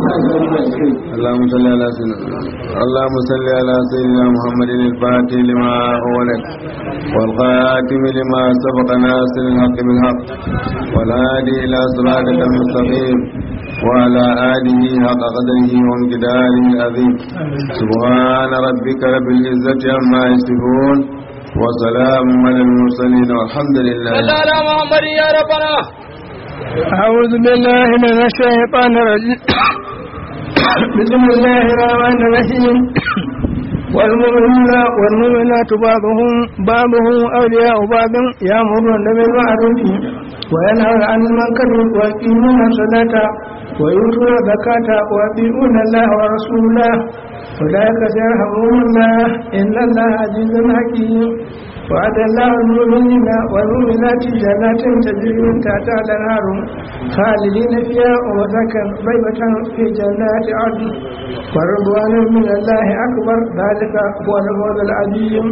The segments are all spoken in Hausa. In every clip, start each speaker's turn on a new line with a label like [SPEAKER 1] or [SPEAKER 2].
[SPEAKER 1] اللهم صل على سيدنا اللهم صل على سيدنا محمد الفاتح لما أولك والخاتم لما سبق ناصر الحق بالحق والهادي إلى صراطك المستقيم وعلى آله حق قدره وامتداره العظيم سبحان ربك رب العزة عما يصفون وسلام على المرسلين والحمد لله
[SPEAKER 2] صل على محمد يا ربنا
[SPEAKER 3] أعوذ بالله من الشيطان الرجيم بسم الله الرحمن الرحيم والمؤمنون والمؤمنات بعضهم بعضهم أولياء بعض يأمرون بالمعروف وينهون عن المنكر ويقيمون الصلاة ويؤتون الزكاة ويطيعون الله ورسوله أولئك سيرحمهم الله إن الله عزيز حكيم وعد الله المؤمنين والمؤمنات جنات تجري من تحتها الأنهار خالدين فيها ومساكن طيبة في جنات عدن ورضوان من الله أكبر ذلك هو الفوز العظيم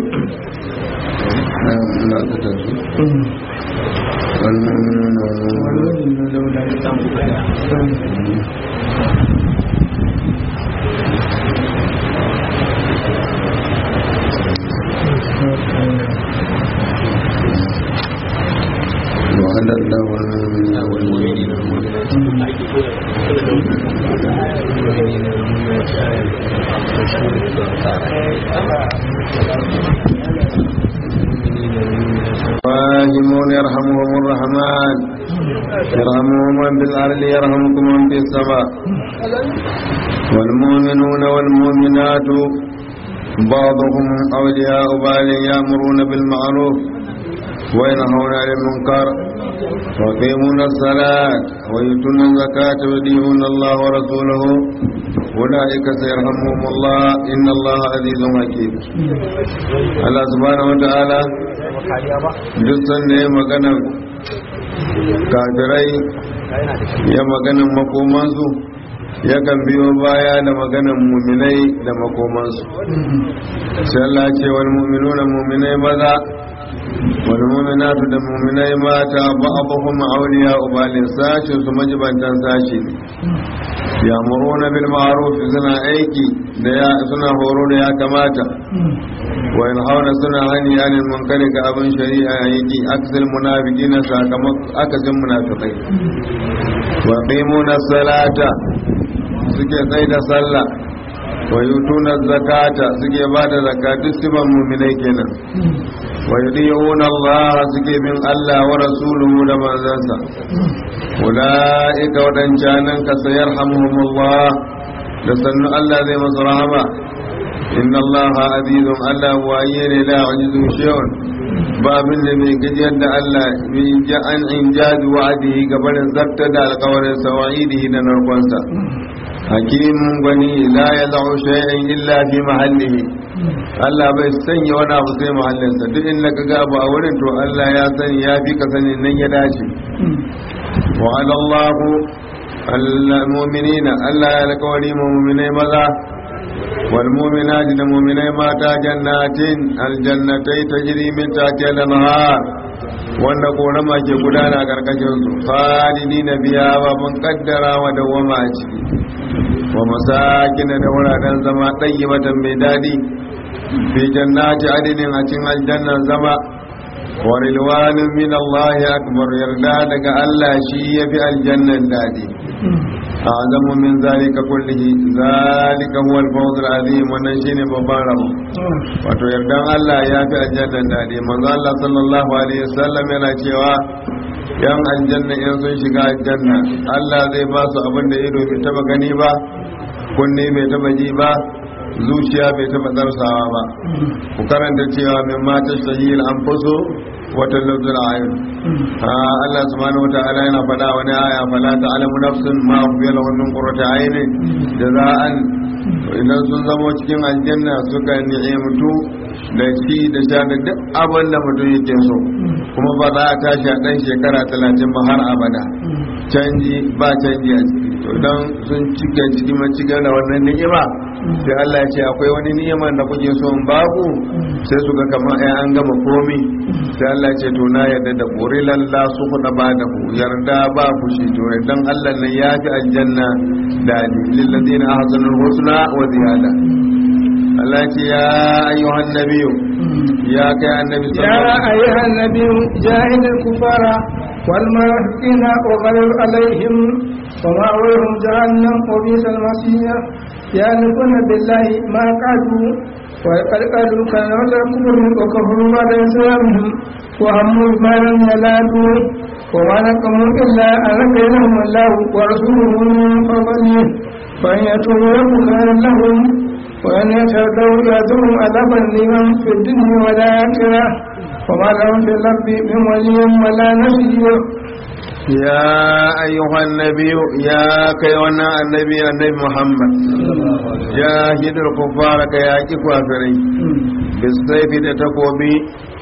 [SPEAKER 1] وعد الله المؤمنين راحمون يرحمهم الرحمن يرحمهم من في الأرض يرحمكم من في السماء والمؤمنون والمؤمنات بعضهم أولياء بعض يأمرون بالمعروف وينهون عن المنكر ويقيمون الصلاة ويؤتون الزكاة ويطيعون الله ورسوله أولئك سيرحمهم الله إن الله عزيز حكيم الله سبحانه وتعالى duk sanda ya magana kafirai ya maganan makomansu yakan biyo baya da maganan muminai da makomansu sai Allah ce wal mu'minuna muminai maza wal mu'minatu da muminai mata ba'dhum awliya ubalin sashi su majibantan sashi ne yamuruna bil ma'ruf suna aiki da ya suna horo da ya kamata wa yanhauna suna hani anil munkari ga abin shari'a yake aksal munafiqina sakamakon akasin munafiqai wa qimuna salata suke tsaye da sallah wa yutuna zakata suke ba da zakatu siban mu'minai kenan wa yudiyuna Allah suke bin Allah wa rasuluhu da manzansa ulaika wadancanan ka sayarhamuhumullah da sannu Allah zai masu rahama inna Allah azizun Allah waye ne la ajizu shay'un ba abin da mai gajiyar da Allah mai ja'an in jazi wa'adihi gabanin zarta da alƙawarin sawa'idihi da narkonsa hakimin gwani la ya za'u shay'in illa fi mahallihi Allah bai sanya wani abu sai mahallinsa duk inda ka ga abu a wurin to Allah ya sani ya fi ka sani nan ya dace wa alallahu al-mu'minina Allah ya alƙawari mu'minai maza والمؤمنات المؤمنين ماتا جنات الجنتي تجري من تحتها الانهار wanda korama ke gudana a karkashin su khalidi na biya ba mun kaddara wa dawama a ciki wa masakina da wuraren zama ɗayi matan mai daɗi fi jannati adinin a cikin aljannan zama wa rilwanin min Allah akbar yarda daga Allah shi ya fi aljannan daɗi أعظم من ذلك كله ذلك هو الفوز العظيم wannan shine babban rabo wato yardan Allah ya fi aljanna dadi manzo Allah sallallahu alaihi wasallam yana cewa yan aljanna in sun shiga aljanna Allah zai ba su abin da ido bai taba gani ba kunne bai taba ji ba zuciya bai taba darsawa ba ku karanta cewa min mata shahil anfusu wata lafzul ayun Allah subhanahu wata'ala yana faɗa wani aya fala ta'lamu nafsun ma ukhfiya lahum min qurrati aynin jaza'an idan sun zama cikin aljanna suka ni'imtu da shi da sha da duk abin da mutum yake so kuma ba za a tashi a ɗan shekara talatin ba har abada canji ba canji a ciki to dan sun cika ciki ma cika da wannan ni'ima sai Allah ya ce akwai wani ni'ima da kuke so in baku sai su ga kamar ai an gama komi sai Allah ya ce to na yarda da qurilan la su kuda ba da ku yarda ba ku shi to dan Allah ne ya fi aljanna da lil ladina ahsanul husna wa ziyada Allah ya ce ya ayyuhan nabiyyu ya kai annabi
[SPEAKER 3] يا
[SPEAKER 1] sallallahu alaihi
[SPEAKER 3] أيها النبي جاهد الكفار والمنافقين وغلظ عليهم ومأويهم جهنم وبئس المصير يحلفون بالله ما قالوا وقد قالوا كلمة الكفر وكفروا بعد إسلامهم وهموا بما لم ينالوا وما نقموا إلا أن بينهم الله ورسوله من فضله فإن يتوبوا يكن خيرا لهم وأن يتردوا يأتهم عذابا لمن في الدنيا والآخرة وما لهم في الأرض من ولي ولا نصير
[SPEAKER 1] يا أيها النبي يا كيوانا النبي النبي محمد جاهد الكفار كياكي كافرين بالسيف تتقوبي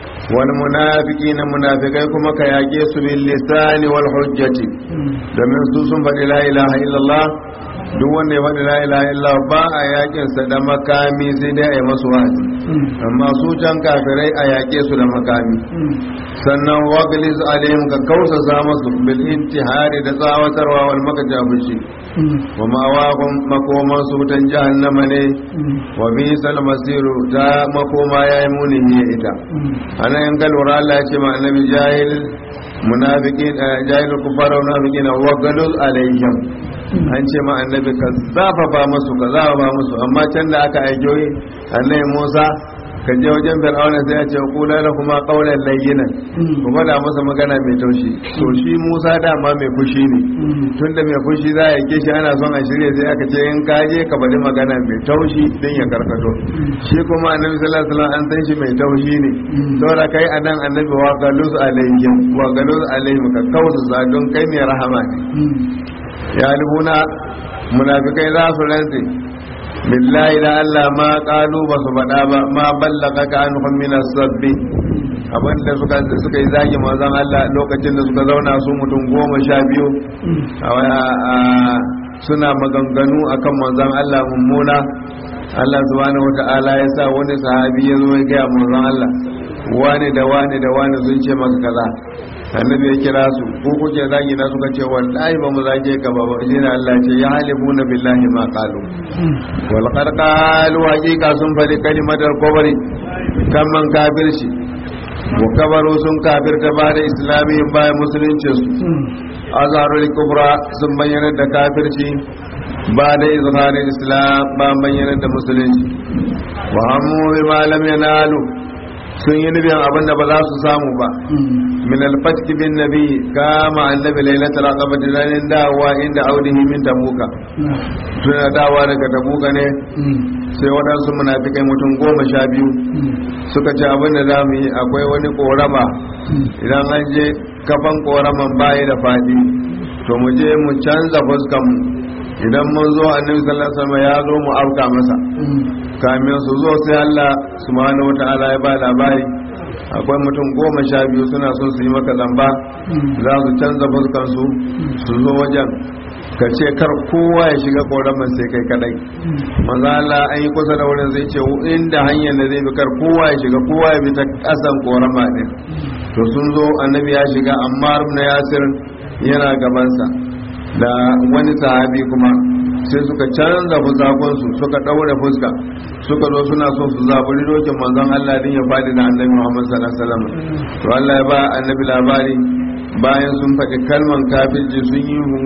[SPEAKER 1] والمنافقين منافقين كما كياكي باللسان والحجة domin su sun faɗi la ilaha illallah duk wanda ya faɗi la ilaha illallah ba a yakin sa da makami sai dai a yi masu wa'azi amma su can kafirai a yake su da makami sannan waglis alaihim ka kausasa masu bil intihari da tsawatarwa wal makajabishi wa ma'awahum makoman su wutan jahannama ne wa bisal masiru ta makoma yayi muni ne ita ana yan galwara Allah ya ce ma annabi jahil munafiqin jahil kufara wa munafiqin wa galul alaihim an ce ma annabi ka zafafa musu ka zafafa musu amma can da aka aike annabi Musa ka je wajen fir'auna sai ya ce kula da kuma qaulan layyinan ku faɗa masa magana mai taushi to shi Musa dama mai fushi ne tunda mai fushi za ya shi ana son a shirye sai aka ce in ka je ka bari magana mai taushi din ya karkato shi kuma annabi sallallahu alaihi wasallam an san shi mai taushi ne saboda kai anan annabi wa galus alaihim wa galus alaihim ka kausa don kai mai rahama ne ya libuna munafikai za su rantse billahi da Allah ma kalu ba su faɗa ba ma ballaka ka an min sabbi abinda suka suka yi zagi manzon Allah lokacin da suka zauna su mutum goma sha biyu suna maganganu akan manzon Allah mummuna Allah subhanahu wata'ala ya sa wani sahabi ya zo ya gaya manzon Allah wani da wani da wani sun ce maka kaza annabi ya kira su ko kuke zagi na suka ce wallahi ba mu zage ka ba shi ne Allah ce ya halifuna billahi ma qalu wal qad qalu haqiqa sun fadi kalimatar kubri kan man kafirci wa kabaru sun kafirta ba da islami bayan musulunci su azharul kubra sun bayyana da kafirci ba da izharin islam ba bayyana da musulunci wa hammu bima lam yanalu sun yi nufin abin da ba za su samu ba min alfatki bin nabi kama annabi lailatul aqaba dinanin dawa inda audihi min tabuka tuna dawa daga tabuka ne sai waɗansu munafikai mutum goma sha biyu suka ce abin da za mu yi akwai wani korama idan an je kafan koraman bayi da fadi to mu je mu canza fuskan mu idan mun zo annabi sallallahu alaihi wasallam ya zo mu auka masa kamin su zo sai Allah subhanahu wataala ya ba labari akwai mutum goma sha biyu suna son su yi maka zamba za su canza fuskan su su zo wajen ka ce kar kowa ya shiga koraman sai kai kadai manzo Allah an yi kusa da wurin zai ce inda hanyar da zai bi kar kowa ya shiga kowa ya bi ta kasan korama din to sun zo annabi ya shiga amma ibn yasir yana gabansa da wani sahabi kuma sai suka canza fusakonsu suka ɗaure fuska suka zo suna so su zaburi dokin manzon Allah din ya faɗi da annabi Muhammad sallallahu alaihi wasallam to Allah ya ba annabi labari bayan sun faɗi kalman kafirci sun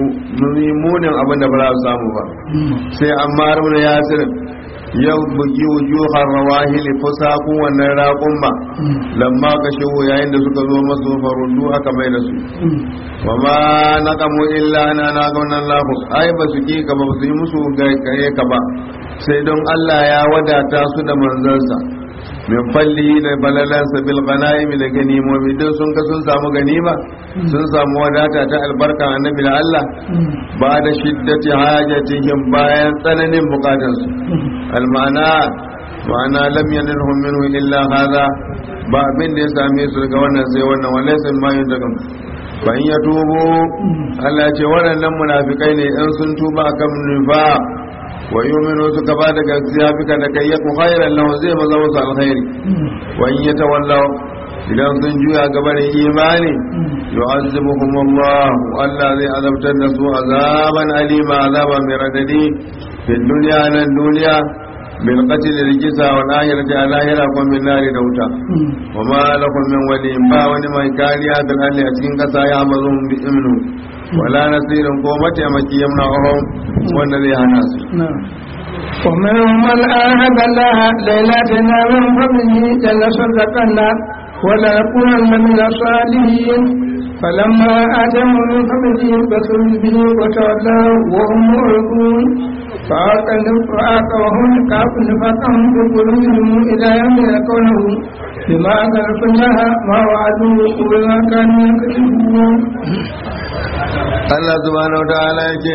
[SPEAKER 1] yi munin abin da ba za su samu ba sai amma runa yasir yau bugi wujuhar rawahili fusaku wannan raƙun ba lamma ka shigo yayin da suka zo masu farundu aka mai da su wa ma naqamu illa ana na gaunan lahu ai ba su ki ka ba su yi musu gare ka ba sai don Allah ya wadata su da manzansa min falli da balalansa bil ganaim da ganimomi don sun ga sun samu ganima sun samu wadata ta albarka annabi da Allah ba da shiddati hajatihim bayan tsananin bukatansu almana ma'ana lam yanilhum minhu illa hadha ba abin da ya same su daga wannan sai wannan wallahi sai ma yin daga ban ya tubo Allah ce waɗannan munafikai ne in sun tuba kan nufa wa yu'minu suka ba da gaskiya bika da kai yaku khairan lahu zai maza musu alkhairi wa in yatawallaw idan sun juya gabanin imani yu'azzibuhum Allah Allah zai azabtar da su azaban alima azaba mai radadi fi dunya nan duniya bil qatl rijisa wa lahirati ala lahira kun min nari da wuta wa ma lakum min wali ba wani mai kariya da lalle a cikin kasa ya mazun bi imnu wala nasirin ko mataimaki yamna ohun wanda zai hana su
[SPEAKER 3] ومنهم من آهد الله ليلتنا من فضله جل صدقنا ولنكونن من الصالحين فلما آتهم من فضله بخلوا به وتولوا وهم معرضون فآقوهم كاف نفاقهم في قلوبهم إلى يوم يلقونه بما أنزلت الله ما وعدوا وبما كانوا يكذبون
[SPEAKER 1] Allah subhanahu wa ta'ala yake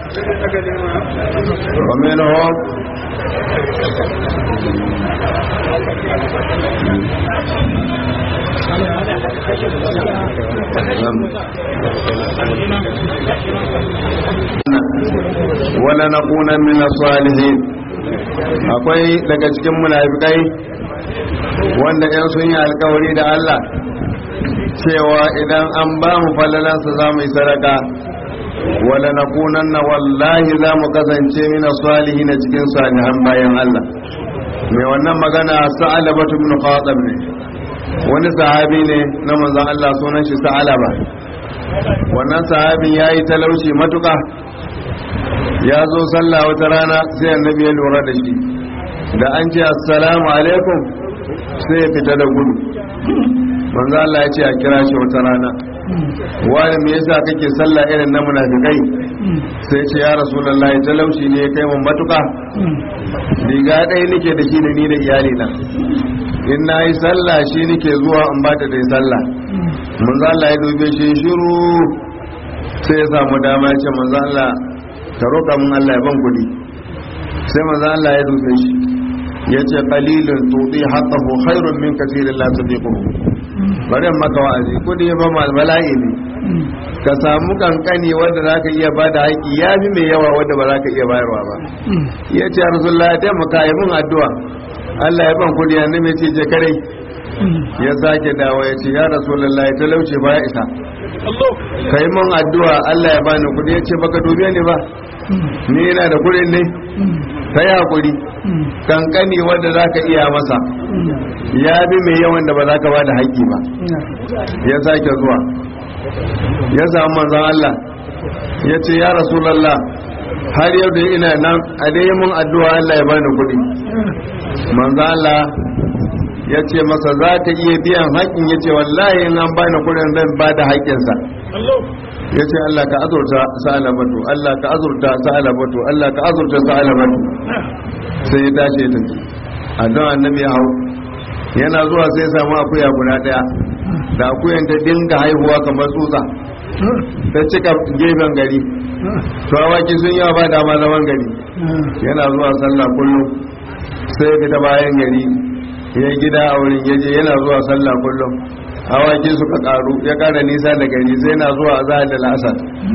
[SPEAKER 1] wa minhum wala nakuna min salihin akwai daga cikin munafikai wanda yan sun yi alkawari da Allah cewa idan an ba mu falalansa za mu yi sadaka wala nakunanna wallahi za mu kasance min salihin cikin salihan bayan Allah mai wannan magana sa'alabatu ibn qatab ne wani sahabi ne na manzon Allah sunan shi sa'alaba wannan sahabin yayi talauci matuka ya zo sallah wata rana sai annabi ya lura da shi da an ce assalamu alaikum sai ya fita da gudu manzo Allah ya ce a kira shi wata rana wani me yasa kake sallah irin na munafikai sai ce ya rasulullahi talauci ne ya kai mun matuka riga ɗaya nake da shi da ni da iyali na in na yi sallah shi nake zuwa in ba ta da sallah manzo Allah ya dube shi shiru sai ya samu dama ya ce manzo Allah ka roƙa mun Allah ya ban kuɗi sai manzo Allah ya dube shi ya ce qalilun tuti haqqahu khairun min kathirin la tudiquhu bari maka wa'azi kudi ba mal bala'i ne ka samu kankani wanda zaka iya bada haƙi ya fi mai yawa wanda ba zaka iya bayarwa ba ya ce rasulullah ya taimaka yi mun addu'a Allah ya ban kudi yanzu mai ce je kare ya sake dawo ya ce ya rasulullah ya talauce ba ya isa ka yi mun addu'a Allah ya bani kudi ya ce baka dube ni ba ni yana da kudin ne ka yi hakuri kankani wanda za ka iya masa ya bi mai yawan da ba za ka ba da haƙƙi ba ya sake zuwa ya samu manzan Allah ya ce ya rasulallah har yau da ina nan a dai mun addu'a Allah ya bani kuɗi manzan Allah ya ce masa za ka iya biyan haƙƙin ya ce wallahi in an bani kuɗin zan ba da haƙƙinsa ya ce Allah ka azurta sa'alabatu Allah ka azurta sa'alabatu Allah ka azurta sa'alabatu sai ya tashi ya tafi addu'a annabi ya hau yana zuwa sai ya samu akuya guda daya da akuyan ta dinga haihuwa kamar tsutsa ta cika gefen gari to awaki sun yawa ba dama zaman gari yana zuwa sallah kullum sai ya fita bayan gari ya gida a wurin yaje yana zuwa sallah kullum awaki suka karu ya kara nisa da gari sai na zuwa a da lasa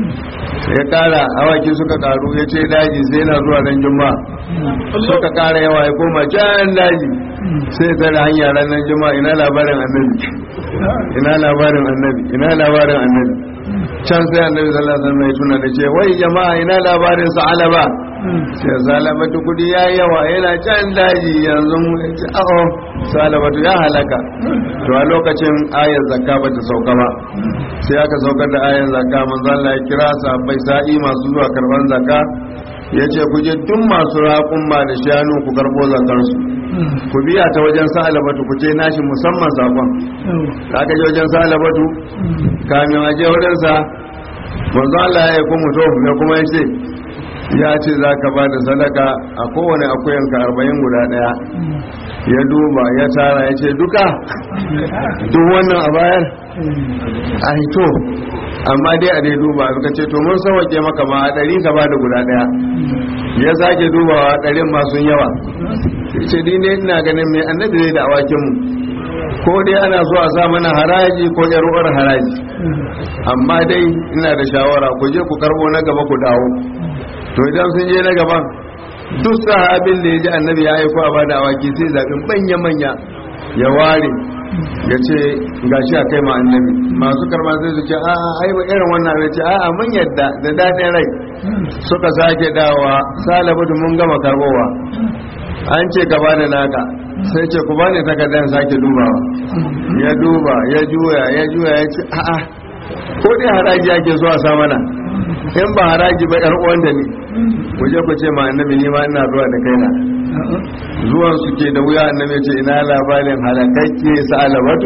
[SPEAKER 1] ya kara awaki suka karu ya ce daji sai na zuwa ran juma'a suka kara yawa ya koma can daji sai tare hanya ranar juma'a ina labarin annabi ina labarin annabi ina labarin annabi can sai annabi sallallahu alaihi wasallam ya tuna da ce wai jama'a ina labarin sa'alaba sai salabatu kudi ya yawa yana can daji yanzu ya ce aho salabatu ya halaka to a lokacin ayar zakka bata sauka ba sai aka saukar da ayar zakka manzo Allah ya kira sahabbai sa'i masu zuwa karban zakka ya ce ku je duk masu raƙumma da shanu ku karɓo zakarsu ku biya ta wajen sa'alabatu ku ce nashi musamman sakon da aka je wajen sa'alabatu kamin a je wurinsa manzo Allah ya yi kuma to me kuma ya ce ya ce za ka ba da sadaka a kowane akuyanka arba'in guda ɗaya ya duba ya tara ya ce duka duk wannan a bayar a hito amma dai a dai duba suka ce to mun sauke maka ma a ɗari ka ba da guda ɗaya ya sake dubawa ɗarin masu yawa ce ni ne ina ganin mai annabi zai da awakinmu ko dai ana so a sa mana haraji ko yaruwar haraji amma dai ina da shawara ku je ku karbo na gaba ku dawo to idan sun je na gaban duk sahabin da ya ji annabi ya aiko a bada awaki sai zaɓin manya-manya ya ware ya ce ga shi a kai ma annabi masu karma sai su ce a'a ai ba irin wannan ya ce a'a mun yadda da daɗin rai suka sake dawa salabatu mun gama karbowa an ce ka bada naka sai ce ku bani takardar sake dubawa ya duba ya juya ya juya ya ce a'a ko dai haraji ake so a sa mana in ba haraji ba yar uwan da ni ku je ku ce ma annabi ni ma ina zuwa da kaina zuwan su ke da wuya annabi ce ina labarin halakakke sa'alabatu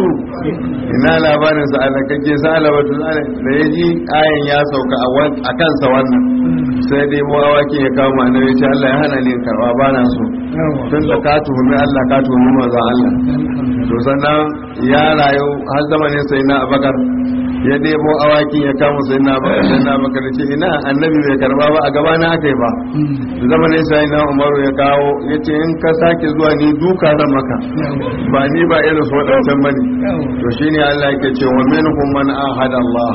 [SPEAKER 1] ina labarin sa'alakakke sa'alabatu da ya ji ayan ya sauka a kansa wannan sai dai mu awakin ya kawo annabi ce Allah ya hana ni karba ba na so tun da ka tuhumi Allah ka tuhumi manzon Allah to sannan ya rayu har zamanin sai na Abakar ya debo awakin ya kama sai na Abakar sai na Abakar ce ina annabi bai karba ba a gaba na aka yi ba zamanin sai na Umaru ya kawo yace in ka sake zuwa ni duka zan maka ba ni ba irin su wadancan bane to shine Allah yake ce wa minhum man ahada Allah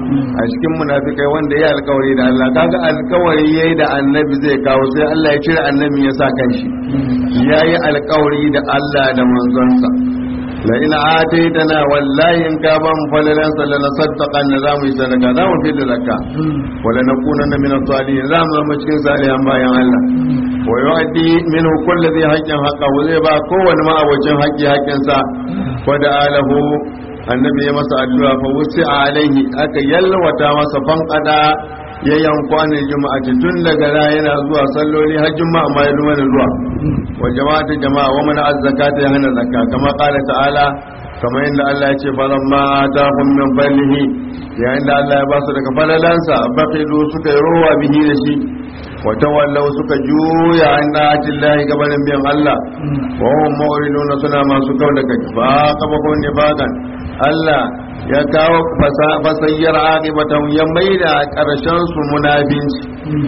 [SPEAKER 1] a cikin munafikai wanda ya alkawari da Allah kaga alkawari yayi da annabi zai kawo sai Allah ya cire annabi ya sa kanshi yayi alkawari da Allah da manzonsa la ina ataitana wallahi in ka ban falalan sallana saddaqan na zamu yi sadaka zamu fi da zakka wala nakunanna min as-salihin zamu zama cikin salihan bayan Allah wa yu'addi minhu kullu dhi haqqin haqqahu zai ba kowanne ma abocin haƙƙi haƙƙinsa wa da alahu annabi ya masa addu'a fa wusi alaihi aka yalwata masa fanqada ya yankwa juma'a tun daga ra yana zuwa salloli har juma'a ma ya lumana zuwa wa jama'atu jama'a wa mana azzakata ya hana zakka kama qala ta'ala kamar yadda Allah ya ce falan ma atahum min fadlihi yayin da Allah ya ba su daga falalansa baqilu suka yi rowa bihi da shi wa tawallaw suka juya an da'atin lahi gabanin biyan Allah wa hum mu'riduna suna masu kau da kai ba kaba ko ne bagan Allah ya kawo fasayyar aqibatan ya maida karshen su munafinci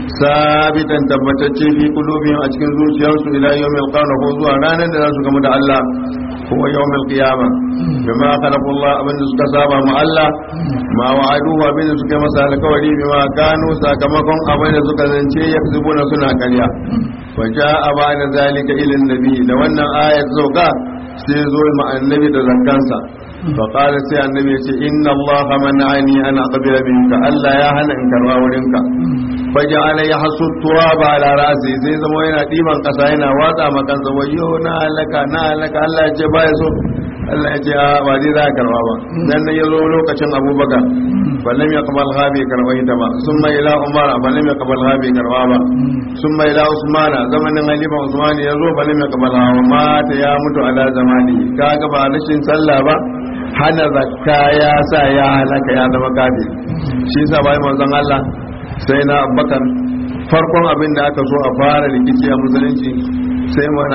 [SPEAKER 1] sabitan tabbatacce fi qulubihim a cikin zuciyarsu ila yawmil qiyamah ko zuwa ranar da za su gamu da Allah ko yawmil qiyamah bima khalaqullah abin da suka saba ma Allah ma wa'adu abin da suka masa alkawari bima kanu sakamakon abin da suka zance yakzubuna suna karya wa ja'a ba'da zalika ila nabi da wannan ayat zauka sai zo ma annabi da zakkansa فقال سي النبي إن الله منعني أن أقبل منك ألا يا هنا إن كروا ولنك فجعل يحص التراب على رأسي زي زمو ينا ديما قصائنا واضع مكان زويو نالك نالك ألا يجبايسو Allah ya ce a ba zai za a karba ba dan nan ya zo lokacin abubakar ballam ya kamal habi karba ita ba sun mai ila umar ballam ya kamal habi karba ba sun mai ila usmana zamanin halifa usman ya zo ballam ya kamal hawa mata ya mutu ala zamani kaga ba rashin sallah ba hana zakka ya sa ya halaka ya zama kafir shi yasa bai manzon Allah sai na abubakar farkon abin da aka so a fara rikici a musulunci sai mana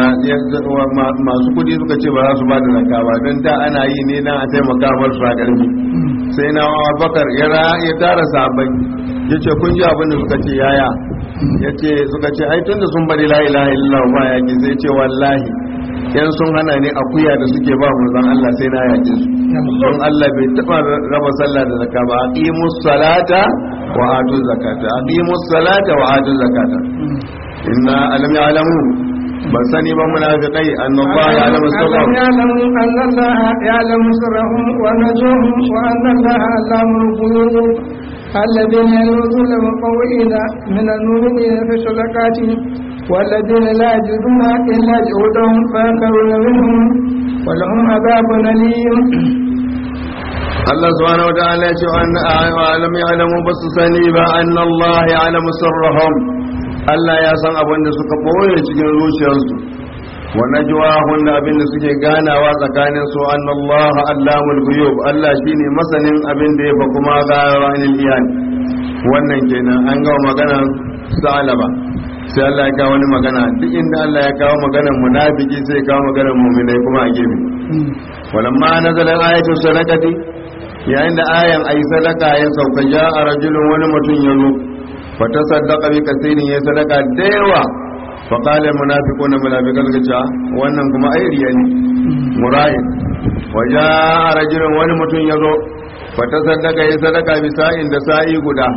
[SPEAKER 1] masu kudi suka ce ba za su ba da zakka ba don da ana yi ne na a taimaka mar su a ƙarfi sai na abubakar ya tara sabai ya ce kun ji abin da suka ce yaya ya ce suka ce ai tun da sun bari la ilaha illallah ba yaki sai ce wallahi yan sun hana ne akuya da suke ba manzon Allah sai na yake su don Allah bai taba raba sallah da zakka ba aqimus salata wa atu zakata aqimus salata wa atu zakata inna alam ya'lamu ban sani ba munafiqai anna Allah ya'lamu sirrahum
[SPEAKER 3] ya'lamu anna Allah ya'lamu sirrahum wa najuhum wa anna Allah allamul ghuyub الذين يلوذون المطوئين من المؤمنين في الصدقات والذين لا يجدون إلا جهودهم فيأكلون منهم ولهم عذاب أليم
[SPEAKER 1] Allah subhanahu wataala ya ce an alam ya'lamu basu sani ba anna Allah ya'lamu sirrahum Allah ya san abin da suka boye cikin zuciyarsu wa najwahun da abin da suke ganawa tsakanin su anna Allah allamul ghuyub Allah shine masanin abin da ya fa kuma ga ranil iyan wannan kenan an ga magana salaba sai Allah ya kawo wani magana duk inda Allah ya kawo maganar munafiki sai ya kawo maganar mu'minai kuma a gefe walamma nazala ayatu sadaqati yayin da ayan ayi sadaka ya sauka ja a rajulun wani mutum ya zo fata sadaka bi kasirin ya sadaka da yawa fa qala munafiqun munafiqan suka ce wannan kuma ai riya ne murayin wa ja a rajulun wani mutum ya zo fata sadaka ya sadaka bi sa'in da sa'i guda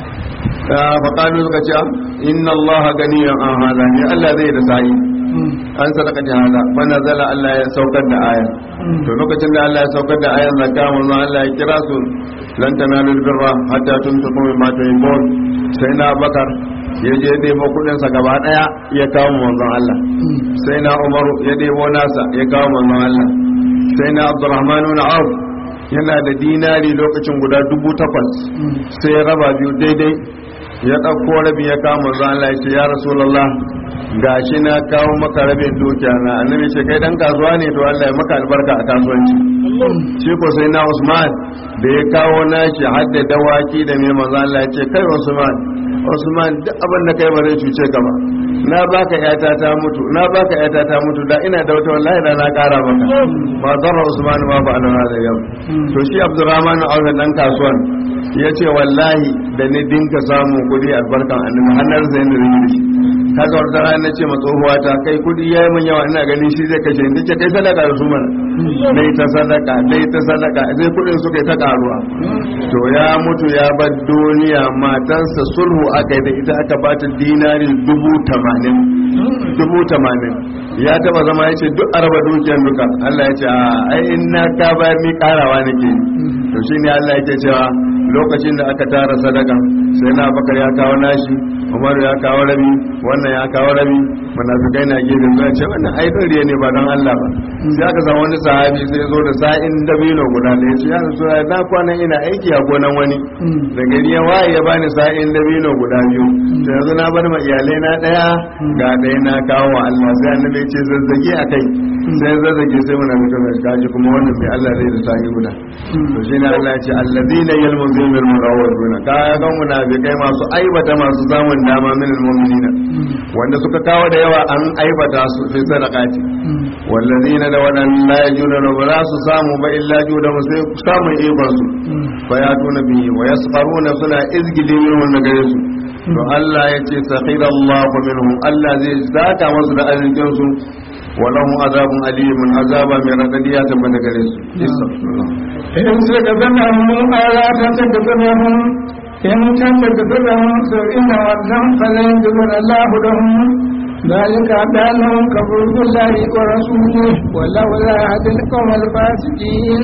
[SPEAKER 1] fa qalu suka ce inna allaha ganiyyan an hada ne Allah zai da sa'i an sadaka ta hada fa nazala Allah ya saukar da aya to lokacin da Allah ya saukar da ayan zakka manzo Allah ya kira su lan tanalul birra hatta tunfiqu mimma tuhibbun sai na bakar ya je debo kudin sa gaba daya ya kawo manzon Allah sai na Umar ya debo nasa ya kawo manzon Allah sai na Abdurrahman ibn Auf yana da dinari lokacin guda dubu takwas sai ya raba biyu daidai ya ɗauko rabi ya kawo manzon Allah ya ce ya Rasulullah gashi na kawo maka rabin dukiya na annabi ce kai dan kasuwa ne to Allah ya maka albarka a kasuwanci shi ko sai na Usman da ya kawo nashi har da dawaki da mai manzo Allah ya ce kai Usman Usman duk abin da kai ba zai cuce ka ba na baka yata ta mutu na baka yata ta mutu da ina da wata wallahi da na kara maka ba zarra Usman ma ba ana da yau to shi Abdurrahman Auf dan kasuwan ya ce wallahi da ni dinka samu kudi albarkan annabi hannar zai ne da shi kaga wata rana ce ma tsohuwa ta kai kudi yayi min yawa ina gani shi zai kashe ni ce kai sadaka da su mana dai ta sadaka dai ta sadaka sai kudin suka yi ta karuwa to ya mutu ya bar duniya matansa sulhu aka yi da ita aka bata dinari dubu tamanin dubu tamanin ya taba zama ya ce duk araba dukiyar duka Allah ya ce a ai in na ka bayar ni karawa nake to shine Allah yake cewa lokacin da aka tara sadaka sai na bakar ya kawo nashi umar ya kawo rabi wannan ya kawo rabi munafikai na gefe zuwa ce wannan ai doriya ne ba don Allah ba sai aka samu wani sahabi sai zo da sa'in dabino guda da ya ce ya rasu na kwanan ina aiki a gonan wani da gari ya waye ya bani sa'in dabino guda biyu sai yanzu na bar ma iyalai na daya ga ɗaya na kawo wa Allah sai annabi ya ce zazzage a kai sai zazzage sai munafikai mai kaji kuma wannan mai Allah zai da sa'i guda to shine Allah ya ce allazina yalmuzuna al-murawwaduna kaga ga munafikai masu aibata masu samun dama min al-mu'minina wanda suka kawo da yawa an aibata su fi sadaqati wallazina da wadan la yajuna ba za su samu ba illa juda sai samun ikon su fa ya tuna bi wa yasfaruna suna izgili min wannan gare su to Allah ya ce sakhira Allah minhum Allah zai zaka masu da arzikin su ولهم عذاب أليم عذاب من رديات من غريس
[SPEAKER 3] إن سكتنهم ألا تتكتنهم إن تتكتنهم فإن وزن فلن يجبر الله لهم ذلك بأنهم كفروا بالله ورسوله والله لا يهدي القوم الفاسقين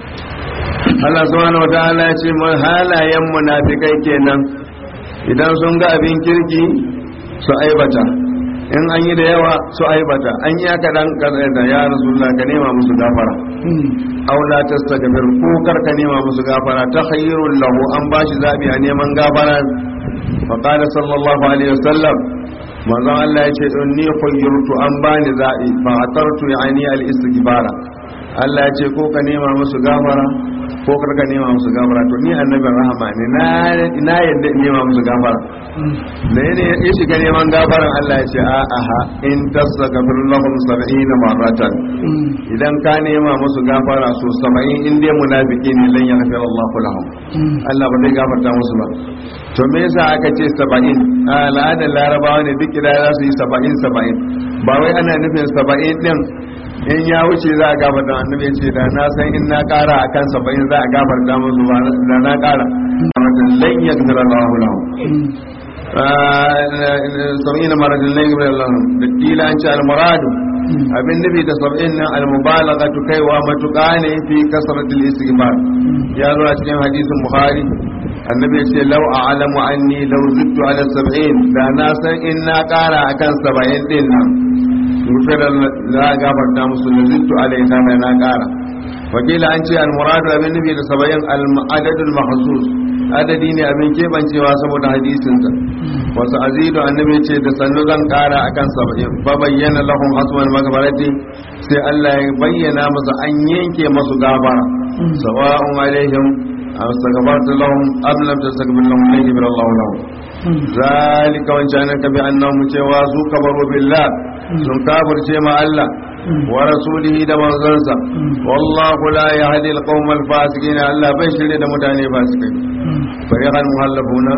[SPEAKER 1] Allah subhanahu wataala ya ce mun halayen munafikai kenan idan sun ga abin kirki su aibata in an yi da yawa su aibata an yi aka dan da ya rasulullah ka nema musu gafara aw la tastaghfir ko kar ka nema musu gafara ta khairul lahu an bashi zabi a neman gafara fa qala sallallahu alaihi wasallam manzon Allah ya ce inni khayyirtu an bani zabi fa atartu yani al istighfara Allah ya ce ko ka nema musu gafara ko kar ka nema musu gafara to ni annabin rahama ne na na yadda in nema musu gafara da ne ya shiga neman gafaran Allah ya ce a aha in tasagafir lahum 70 marratan idan ka nema musu gafara so 70 in dai munafiki ne lan yaghfir Allah lahum Allah ba zai gafarta musu ba to me yasa aka ce 70 al'adar larabawa ne duk da za su yi 70 70 ba wai ana nufin 70 din in ya wuce za a gafarta annabi ce da na san in na kara akan 70 za a gafarta musu ba da na kara lan yaghfir Allah lahum sab'ina maradin lan yubal Allah da kila an ce al-muradu abin nufi da sab'in nan al-mubalaghatu kaiwa matuƙa ne fi kasratil istighfar ya zo a cikin hadisin bukhari annabi ya ce law a'lamu anni law zidtu ala sab'in da na san in na ƙara akan saba'in din nan gufira za a gafarta musu da zidtu alaiha mai na ƙara wakila an ce al-muradu abin nufi da saba'in al-adadul mahsus adadi ne abin kebancewa saboda hadisinsa wasu azidu annabi ce da sannu zan kara akan saba'in ba bayyana lahum hasman magabarati sai Allah ya bayyana musu an yanke masu gabara sawa'un alaihim astaghfartu lahum am lam tastaghfir lahum lan yaghfir Allah lahum zalika wancan ka bi annahum cewa su kabaru billah sun kafirce ma Allah wa rasulihi da manzansa wallahu la yahdi alqawm alfasiqin Allah bai shirye da mutane fasikai fariqan muhallafuna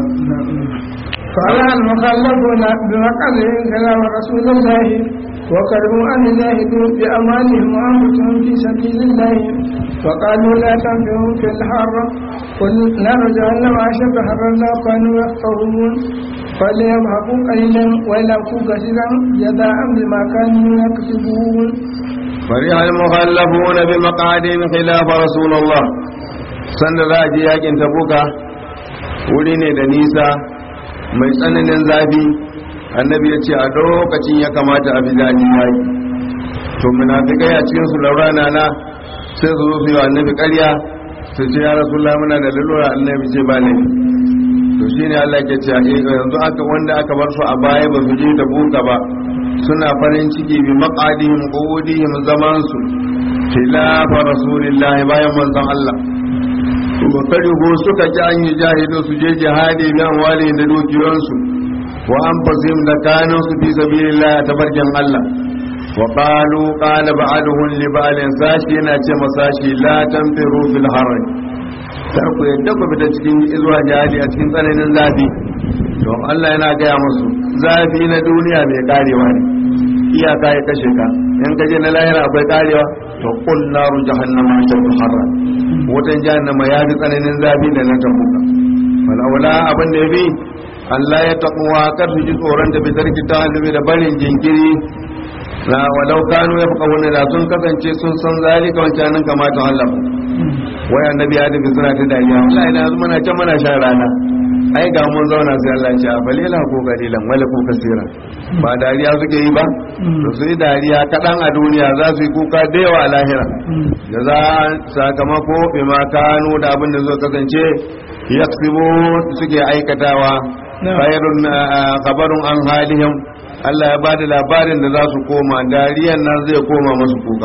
[SPEAKER 3] فعلى المخلفون بمقعدهم كلام رسول الله وكرهوا أن يجاهدوا بأموالهم وأنفسهم في سبيل الله وقالوا لا تنفروا في الحر قل نار جهنم أشد حرا لو كانوا يفقهون فليضحكوا قليلا ويلقوا كثيرا جزاء بما كانوا يكسبون
[SPEAKER 1] فرح المخلفون بمقعدهم خلاف رسول الله sanda za a je yakin tabuka wuri ne da nisa mai tsananin zafi annabi ya ce a lokacin ya kamata a bi zaji yaki to munafikai a cikin su laurana na sai su zo su yi wa annabi ƙarya su ce ya rasulullah muna da lalura annabi ce ba ne to shine Allah ke ce yanzu aka wanda aka bar su a baya ba su je tabuka ba suna farin ciki bi maqadihim qudihim zaman su khilafa rasulillah bayan manzon Allah wa karihu suka ji an yi jahidu su je jihadi bi amwali da dukiyansu wa anfusihim da kanu su fi sabilillah ta barkin Allah wa qalu qala ba'aluhum li ba'alin sashi yana ce masashi la tanfiru fil harri kar ku yadda ku fita cikin zuwa jihadi a cikin tsananin zafi don Allah yana gaya musu zafi na duniya mai karewa ne iyaka ya kashe ka in kaje na lahira akwai karewa to qul naru jahannama ashaddu harra wutan jahannama ya fi tsananin zafi da na tabuka wala abin da ya bi Allah ya taɓuwa kar su ji tsoron da fitar kita da barin jinkiri na walau kanu ya fuka wani da sun kasance sun san zalika wancan nan kamata Allah wai annabi ya tafi suna ta dariya Allah idan yanzu muna can muna shan rana ai ga mun zauna sai Allah ya ce a balila ko galilan wala ko kasira ba dariya suke yi ba to su yi dariya kaɗan a duniya za su yi kuka da yawa a lahira da za sakamako bima kanu da abin da zai kasance yaksibu suke aikatawa khairun khabarun an halihim Allah ya bada labarin da za su koma dariyan nan zai koma masu kuka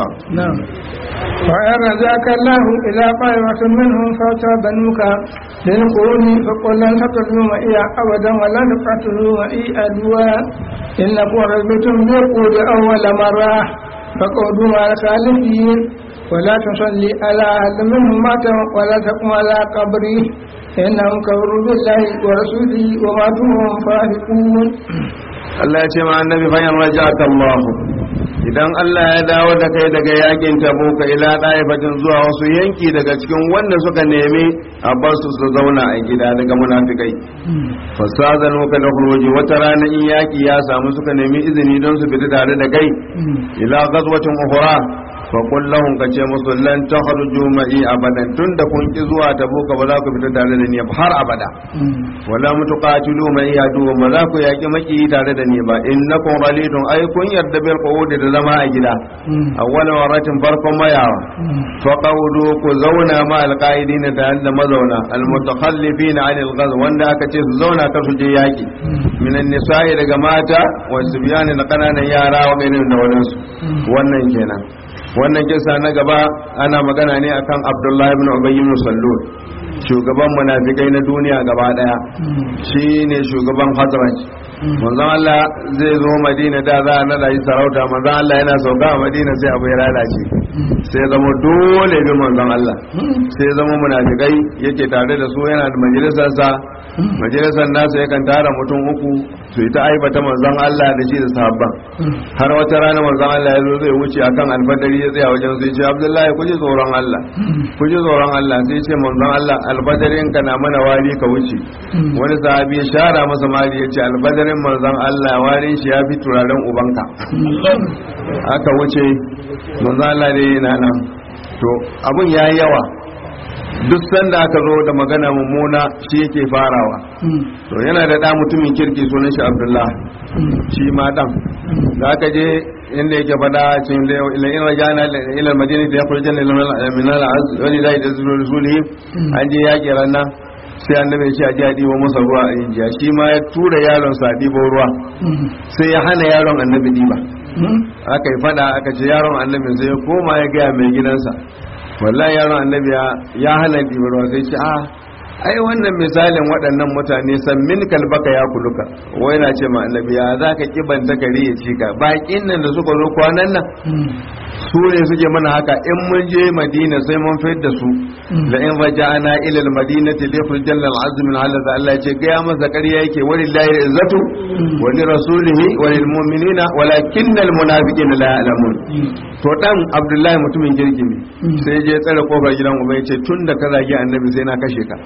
[SPEAKER 3] وإن رجعك الله إلى طائفة منهم فتبنوك للقرون فقل لن تقتلوا معي أبدا ولا تقتلوا معي أدوا إنكم رجبتم بالقود أول مرة فقعدوا مع الخالفين ولا تصلي على أحد منهم مات ولا تقم على قبره إنهم كفروا بالله ورسوله وماتوا وهم فاسقون
[SPEAKER 1] Allah ya ce ma annabi fayan raja'aka Allah idan Allah ya dawo da kai daga yakin tabuka ila daifatin zuwa wasu yanki daga cikin wanda suka nemi a bar su su zauna a gida daga munafikai fasazanu ka da khuruji wata rana in yaki ya samu suka nemi izini don su fita tare da kai ila ghazwatin ukhra fa qul lahum ka ce musu lan takhruju ma'i abadan tunda kun ki zuwa tabuka ba za ku fita tare da ni har abada wala mutuqatilu ma'i adu ba za ku yaki maki tare da ni ba innakum ralidun ay kun yarda bil qawdi da zama a gida awwal waratin farkon mayawa fa qawdu ku zauna ma alqaidin da da mazauna al mutakhallifin an al ghaz wanda aka ce su zauna kar su je yaki minan nisa'i daga mata wa sibyani da kananan yara wa gairin da wadansu wannan kenan wannan kisa na gaba ana magana ne akan abdullahi ibn ubay ibn sallul shugaban munafikai na duniya gaba daya shine shugaban hazraj manzon Allah zai zo Madina da za a nada yi sarauta manzon Allah yana sauka a Madina sai abu ya lalace sai zama dole bi manzon Allah sai zama munafikai yake tare da su yana da majalisar sa majalisar nasa yakan tara mutum uku su yi ta aibata manzon Allah da shi da sahabban har wata rana manzon Allah ya zo zai wuce akan alfadari ya tsaya wajen sai ce Abdullahi ku ji tsoron Allah ku ji tsoron Allah sai ce manzon Allah alfadarin ka na mana wari ka wuce wani sahabi ya shara masa mali ya ce alfadarin manzon Allah warin shi ya fi turaren ubanka aka wuce manzon Allah ne yana nan to abun yayi yawa duk sanda aka zo da magana mummuna shi yake farawa to yana da da mutumin kirki sunan shi abdullah shi ma dan da aka je inda yake fada cikin da ila in rajana ila madina da yakhruj janna min al-az wani da da rasuli an je yaki ranan sai annabi ya ce a ji a ɗibo masa ruwa a yin shi ma ya tura yaron sa ɗibo ruwa sai ya hana yaron annabi ɗiba aka yi fada aka ce yaron annabi sai ya koma ya gaya mai gidansa wallahi yaron annabi ya hana ɗiba ruwa sai ce a ai wannan misalin waɗannan mutane san min kalbaka ya kuluka wai na ce ma annabi ya za ka kibanta kare ya ci ka baƙin nan da suka zo kwanan nan su ne suke mana haka in mun je madina sai mun fayar da su la in raja'ana ila al-madinati li ykhrijal al-azm min Allah da Allah ce ga masa ƙarya yake walillahi izzatu wa li rasulihi wa lil mu'minina walakinna al-munafiqina la ya'lamun to dan Abdullahi mutumin kirki ne sai je tsare kofar gidan uba yace tun da ka zagi annabi sai na kashe ka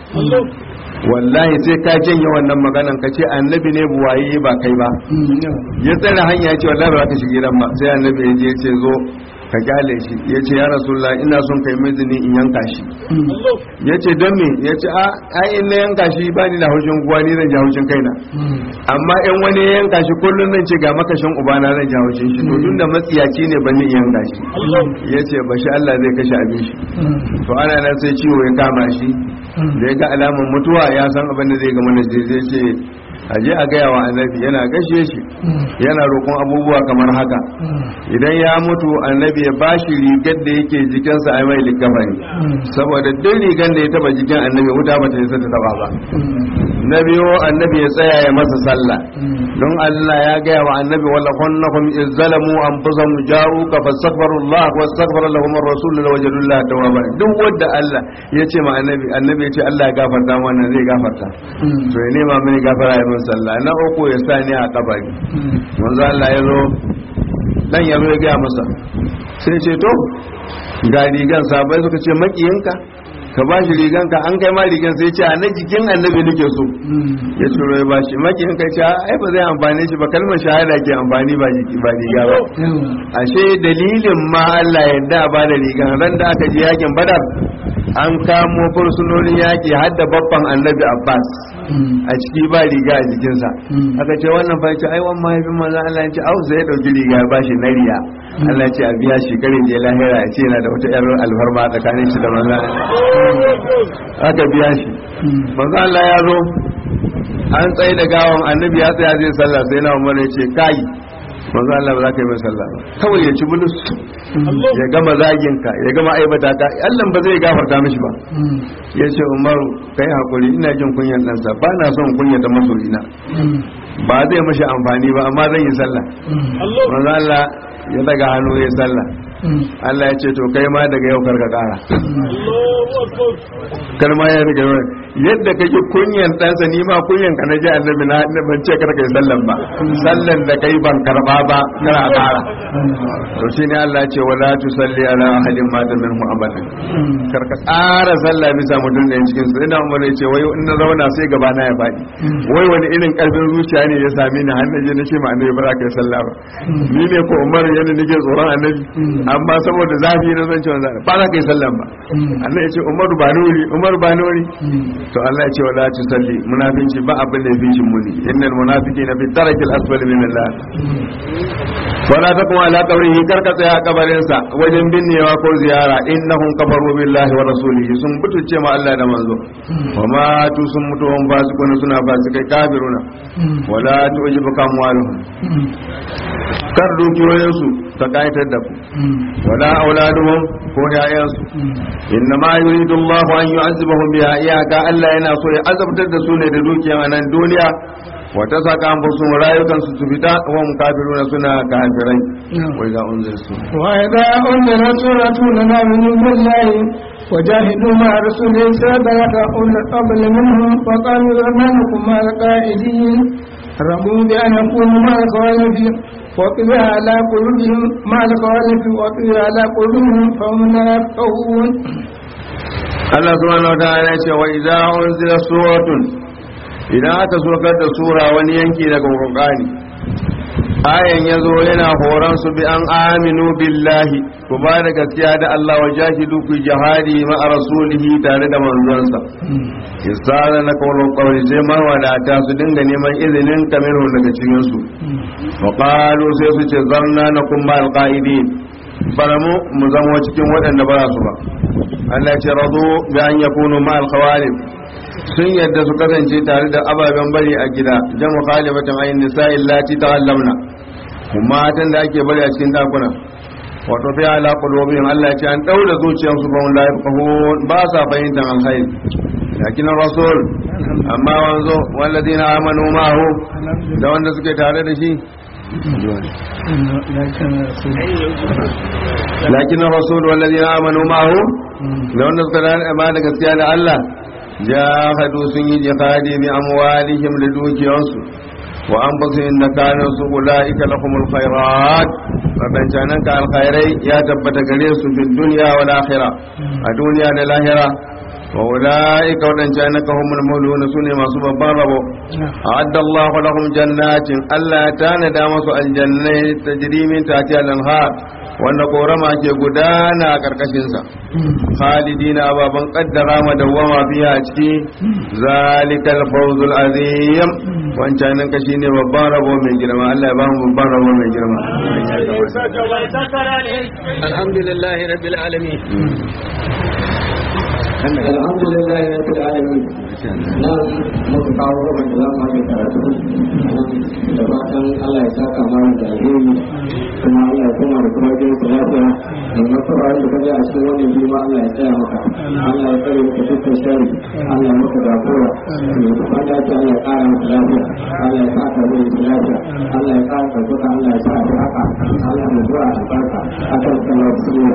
[SPEAKER 1] wallahi sai ka janye wannan maganan ka ce annabi ne buwaye ba kai ba ya tsare hanya ya ce wallahi ba za ka shiga gidan ba sai annabi ya je ya ce zo ka kyale shi ya ce ya rasulullah ina son kai mizini in yanka shi ya ce don me ya ce a ai in na yanka shi ba ni da haushin guwa ni zan ji haushin kaina amma in wani ya yanka shi kullum zan ce ga makashin ubana zan ji haushin shi to tun da matsiyaci ne ban ni in yanka shi ya ce ba shi Allah zai kashe abin shi to ana nan sai ciwo ya kama shi da ya ga alamun mutuwa ya san abin da zai gama da zai ce a je a gaya wa annabi yana gashe shi yana roƙon abubuwa kamar haka idan ya mutu annabi ya bashi rigar da yake jikinsa a mai likafani saboda duk rigar da ya taba jikin annabi wuta ba ta yi ta taba ba na biyu annabi ya tsaya ya masa sallah don Allah ya gaya wa annabi wala kunnakum izzalamu anfusahum ja'uka fastaghfirullah wastaghfara lahum ar-rasul lawajadullah tawwaba duk wanda Allah ya ce ma annabi annabi ya ce Allah ya gafarta mana zai gafarta to ya nema mini gafara ya min sallah na uku ya sa ni a kabari manzo Allah ya zo dan ya zo ya gaya masa sai ce to ga rigan sabai suka ce makiyinka ka ba shi riganka an kai ma rigan sai ce a na jikin annabi nake so ya turo ya bashi makiyinka ce ai ba zai amfane shi ba kalmar shahada ke amfani ba jiki ba riga ba ashe dalilin ma Allah yadda ba da rigan ran da aka je yakin badar an kamo fursunonin yaki har da babban annabi abbas a ciki ba riga a jikinsa aka ce wannan fa ce ai wannan mahaifin manzo Allah ya ce au sai ya dauki riga ya bashi na riya Allah ya ce a biya shi kare je lahira ya ce yana da wata yar alfarma tsakanin shi da manzo aka biya shi manzo Allah ya zo an tsaye da gawan annabi ya tsaya zai sallah sai na umar ya ce kai manzo Allah ba za ka yi mai sallah ba kawai ya ci bulus ya gama zagin ka ya gama aibata ka Allah ba zai gafarta mishi ba ya ce Umaru kai hakuri ina jin kunyan ɗansa ba na son kunya ta masoyina ba zai mashi amfani ba amma zan yi sallah manzo Allah ya daga hannu ya sallah Allah ya ce to kai ma daga yau karka kara kalma ya daga yau yadda kake kunyan ɗansa ni ma kunyan ka na ji annabi na ban ce karka yi sallan ba sallan da kai ban karba ba kana kara to shine Allah ya ce wala tusalli ala ahadin mata minhu abadan karka tsara sallah bisa mutum da cikin su ina umar ya ce wai in na zauna sai gaba na ya faɗi wai wani irin karfin zuciya ne ya same ni har naje na ce ma annabi ba za ka yi sallah ba ni ne ko umar yana nake tsoron annabi amma saboda zafi na zan ce wanzu ba za ka yi sallan ba Allah ya ce umaru ba nuri umaru ba nuri to Allah ya ce wala tu salli munafinci ba abin da ya fi shi muni innal munafiqina fi darakil asfali min Allah wala taqum ala qabrihi karka tsaya a kabarin sa wajen binnewa ko ziyara innahum kafaru billahi wa rasulihi sun butuce ma Allah da manzo wa ma tu sun mutu hum fasikuna suna fasikai kafiruna wala tujibuka amwaluhum kar dukiyoyinsu ta kayatar da ku wala auladuhum ko yayansu inna ma yuridu Allah an yu'azzibahum biha iyaka Allah yana so ya azabtar da su ne da dukiyan a nan duniya wata saka an fusu rayukan su su fita wa hum kafiruna suna kafirai wa idza unziltu
[SPEAKER 3] wa idza unzila suratun aminu billahi وجاهدوا مع رسول سابقة أولى القبل منهم فقالوا ما لكم مع القائدين رضوا بأن يكونوا مع الخوالف وطبع على قلوبهم مع الخوالف وطبع على قلوبهم فهم لا يفقهون
[SPEAKER 1] Allah subhanahu wa ta'ala ya ce wa idza unzila suratun idan aka sokar da sura wani yanki daga Qur'ani ayan yazo yana horon su bi an aminu billahi ku ba da gaskiya da Allah wa jahidu ku jihadi ma rasulihi tare da manzonsa isara na kawalin kawai sai mawadata su dinga neman izinin kamiru daga cikin su wa qalu sai su ce zarna na kuma alqaidin bara mu mu zama cikin waɗanda ba su ba Allah ce radu bi an yakunu ma alkhawalif sun yadda su kasance tare da ababen bari a gida jamu khalifatan ayin nisa'i allati ta'allamna kuma matan da ake bari a cikin dakuna wato fi ala qulubihim Allah ya ce an daura zuciyarsu ba wanda ya ba sa fahimtar alkhairi lakin rasul amma wanzo walladina amanu ma'ahu da wanda suke tare da shi lakin rasul walladina amanu ma'ahu da wanda suka tare da gaskiya da Allah jahadu sun yi jihadi bi amwalihim da dukiyansu wa anfusihim da kanu su ulaika lahumul khairat wadancanan ka alkhairai ya tabbata gare su fi dunya wal akhirah a duniya da lahira wa ulaika wadancanan ka humul mauluna sune masu babban rabo a'adda Allahu lahum jannatin Allah ya tanada masu aljannai tajri min tahtiha al-anhar wanda korama ke gudana a karkashinsa khalidina ababan kaddara madawwama biya a ciki zalikal fawzul azim wancan nan kashi ne babban rabo mai girma Allah ya ba mu babban rabo mai girma
[SPEAKER 2] alhamdulillah rabbil alamin
[SPEAKER 4] alhamdulillah rabbil alamin nan muka kawo gaban da za mu yi karatu da fatan Allah ya saka mana da alheri kuma Allah ya kuma da kuma jin ku lafiya da nasara da kaje a cikin wannan jima Allah ya tsaya maka Allah ya tsare ka dukkan shari Allah ya maka gafara da kuma da ta Allah ya kara maka lafiya Allah ya saka mu da lafiya Allah ya kara ka duka Allah ya sa ka haka Allah ya zuwa albarka akan sallar sunna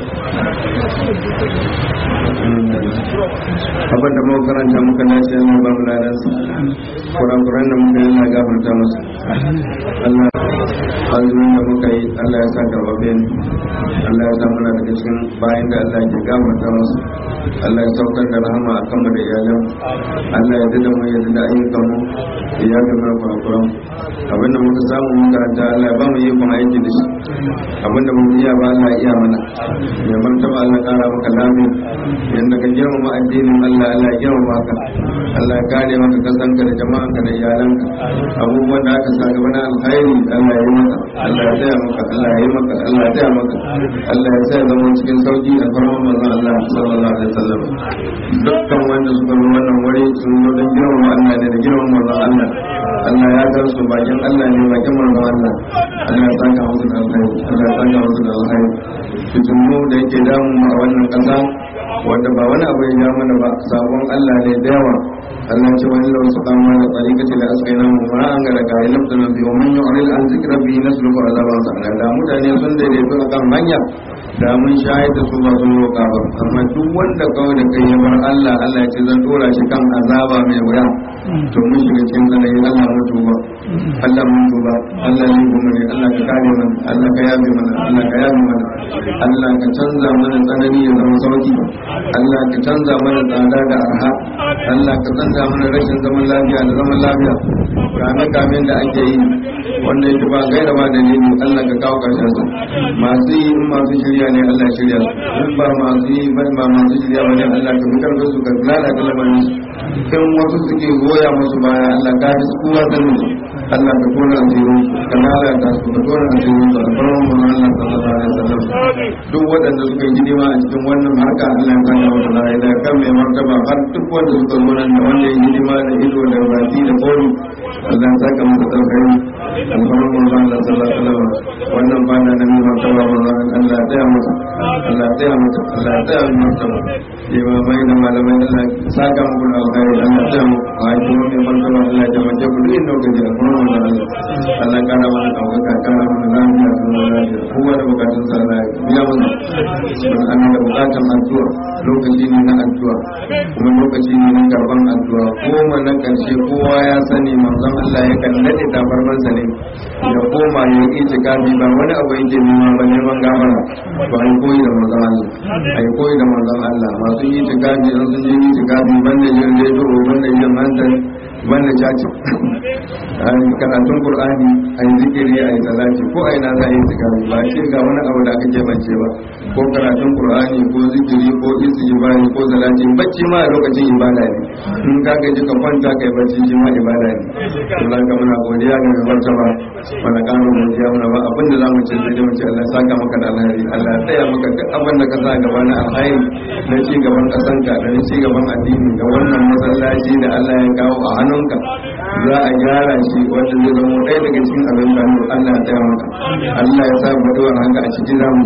[SPEAKER 1] abin da muka karanta muka dace ne ba mu ladan su kurakuran da muka yi na gafarta musu Allah azumin da muka yi Allah ya sa karbabe ne Allah ya sa muna daga cikin bayan da Allah ke gafarta musu Allah ya saukar da rahama a kanmu da iyalan Allah ya dada mu ya dada ayyukan mu ya ga mana kurakuran abin da muka samu mun karanta Allah ya ba mu yi kuma aiki da shi abin da mun iya ba Allah ya iya mana ya martaba Allah kara maka lafiya yanda ka girmama addinin Allah Allah ya girmama ka Allah ya kare maka kasanka da jama'anka da iyalanka abubuwan da aka sa gaba na alkhairi Allah ya yi maka Allah ya taya maka Allah ya yi maka Allah ya taya maka Allah ya tsaya zama cikin sauki a farkon manzon Allah sallallahu alaihi wasallam dukkan wanda suka zo wannan wuri sun zo don girmama Allah ne da girmama manzon Allah Allah ya gan su bakin Allah ne bakin manzon Allah Allah ya saka musu da alkhairi Allah ya saka musu da alkhairi fitinu da yake damu a wannan kasa wanda ba wani abu ya ja mana ba sabon Allah ne da yawa Allah ce wani lau su kama da tsarikaci da askai na mu ma an gara gari lafta na biyu mun yi oril an zikira biyu na sulufu a zaban sa da mutane sun daidaito a kan hanya da mun shayar da su ba sun roƙa ba amma duk wanda kawai da kai ya bar Allah Allah ya ce zan dora shi kan azaba mai wuya to mun shiga cikin tsananin Allah mun tuba Allah mun tuba Allah ne kuma ne Allah ka kare mana Allah ka yabe mana Allah ka yabe mana Allah ka canza mana tsanani ya zama sauki Allah ka canza mana tsada da arha Allah ka canza mana rashin zaman lafiya da zaman lafiya kame kamen da ake yi wanda yake ba gaira ba dalili Allah ka kawo karshen su masu yi in masu shirya ne Allah ya shirya su in ba masu yi ba ba masu shirya ba ne Allah ka fitar da su ka lalata lamarin su in wasu suke goya musu baya Allah ka fi kowa sanin su Allah ka kona asirin su ka lalata su ka kona asirin su a farkon mu Allah sallallahu alaihi wasallam duk waɗanda suka yi hidima a cikin wannan harka Allah ya sanya musu da da kan mai martaba har duk wanda suka zo nan da wanda ya yi hidima da ido da baki da kori Allah ya saka masa alkhairi alfarman manzo Allah sallallahu alaihi wasallam wannan bana na mai martaba manzo Allah ya tsaya masa Allah ya tsaya masa Allah ya tsaya masa limamai da malamai Allah ya saka muku da alkhairi Allah ya tsaya muku a yi kuma mai martaba Allah ya taimake ku duk inda kuka je alfarman manzo Allah Allah ya kara mana ɗaukaka kara mana lafiya da zama lafiya kowa da bukatun sa Allah ya biya mana don an da bukatan addu'a lokaci ne na addu'a kuma lokaci ne na karban addu'a goma na karshe kowa ya sani manzon Allah ya kan nade tabarmansa ne ya koma ya yi itikafi ba wani abu yake nema ba neman gafara ba ai koyi da manzon Allah ai koyi da manzon Allah masu yi itikafi an sun je itikafi banda yin redo banda yin hantar banda caci ai karatun qur'ani ai zikiri ai salati ko ai na zai itikafi ba ce ga wani abu da kake bance ba ko karatun qur'ani ko zikiri ko istighfari ko salati bacci ma a lokacin ibada ne in ka gaji ka kwanta kai bacci shi ma ibada ne Allah ka muna godiya ga mai martaba mana karo godiya muna ba abin da zamu ce sai mu ce Allah ya saka maka da alheri Allah ya tsaya maka duk abin da ka sa gaba na alheri na ci gaban kasanka da na ci gaban addini da wannan masallaci da Allah ya kawo a hannunka za a gyara shi wanda zai zama ɗaya daga cikin abin da Allah ya taya maka Allah ya sa mu duwar hanga a cikin zamu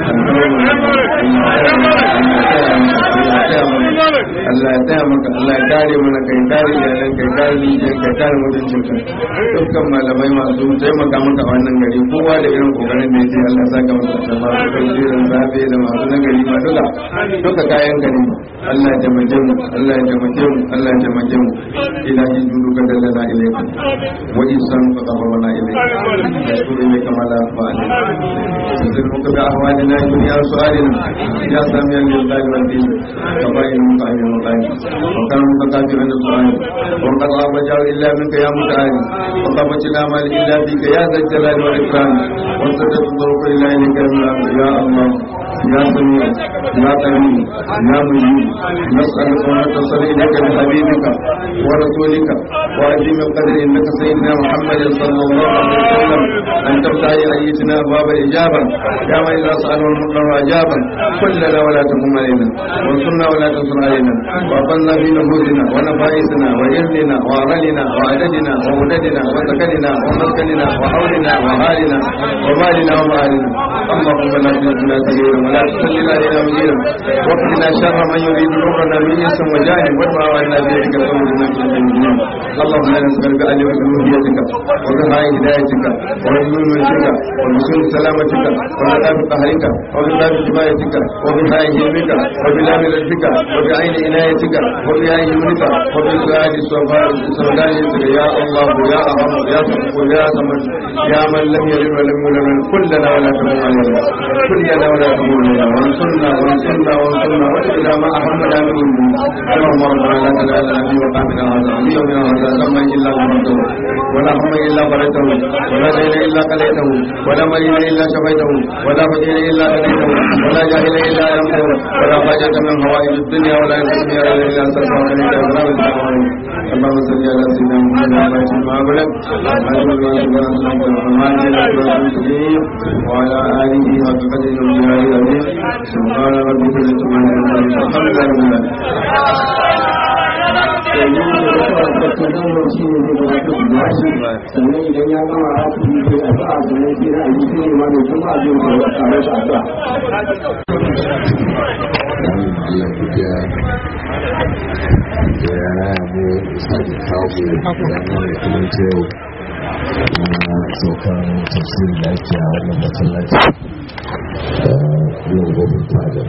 [SPEAKER 1] Allah ya taya maka Allah ya kare mana kai kare iyalan kai kare lijiyar kai kare mutuncin ka dukkan malamai masu taimaka maka a wannan gari kowa da irin kokarin da yake Allah ya saka masa da masu tafsirin safe da masu nagari ma duka duka kayan gari Allah ya taimake mu Allah ya taimake mu Allah ya taimake mu ilahi juduka dallana ilayka wa isan fa qabarna ilayka nashkuru ilayka ma la yakhfa alayka تذكرك بأحوالنا جميع سؤالنا يا سامي لله والدين كفائل المطعم المطعم وكان متكافئ عند السؤال وقد غاب جار إلا منك يا متعال وقامت الأعمال إلا بك يا ذا الجلال والإكرام وسدت الطرق إلا إليك يا الله يا سميع يا كريم يا مجيب نسألك ونتصل إليك بحبيبك ورسولك وعظيم القدر إنك سيدنا محمد صلى الله عليه وسلم أن تفتح أيتنا أبواب الإجابة يا من إذا سأله المطلع أجابا كلنا ولا تقم علينا وانصرنا ولا تنصر علينا وأقلنا في نفوسنا ونفائسنا وإرننا وأرلنا وعددنا وولدنا وسكننا ومسكننا وحولنا وحالنا ومالنا ومالنا اللهم لا تجعلنا سبيلا ولا تسلل علينا مجيرا واقنا شر من يريد ضرنا من اسم وجاهل وادفع عنا بيدك الامر انك انت المجنون اللهم لا نسالك ان بألوهيتك وبهاء هدايتك وبنور ملكك وبسوء سلامتك وبلاد قهرك وبلاد كفايتك وبهاء علمك وبلاد رزقك وبعين عنايتك وبعين يمنك وبسؤال سودانيتك يا الله يا ارحم يا سبحان يا سمد يا من لم يلد ولم يولد كلنا ولا تكون علينا كلنا ولا تكون علينا وانصرنا وانصرنا وانصرنا والى ما اهمنا من اللهم ربنا لا تدع لنا في مقامنا هذا ويومنا هذا ذنبا الا غفرته ولا هم الا فرجته ولا دين الا قضيته ولا مريض الا شفيته ولا فقير الا هديته ولا جاهل الا علمته ولا حاجة من هوائج الدنيا ولا ينقسم الا سرفا عليك ولا اللهم صل على سيدنا محمد ما بلغ وعلى اله وصحبه وسلم سبحان ربك رب العزة عما يصفون الحمد
[SPEAKER 4] sannan idan ya gama a cikin sai a sa'a sannan sai na yi sai ma da kuma abin da ya tare da addu'a
[SPEAKER 5] Allah godiya da ya raya mu sake kawo mu ranar da kuma ta yau na saukan tafsirin da ake a wannan masallaci da yau gobin fadar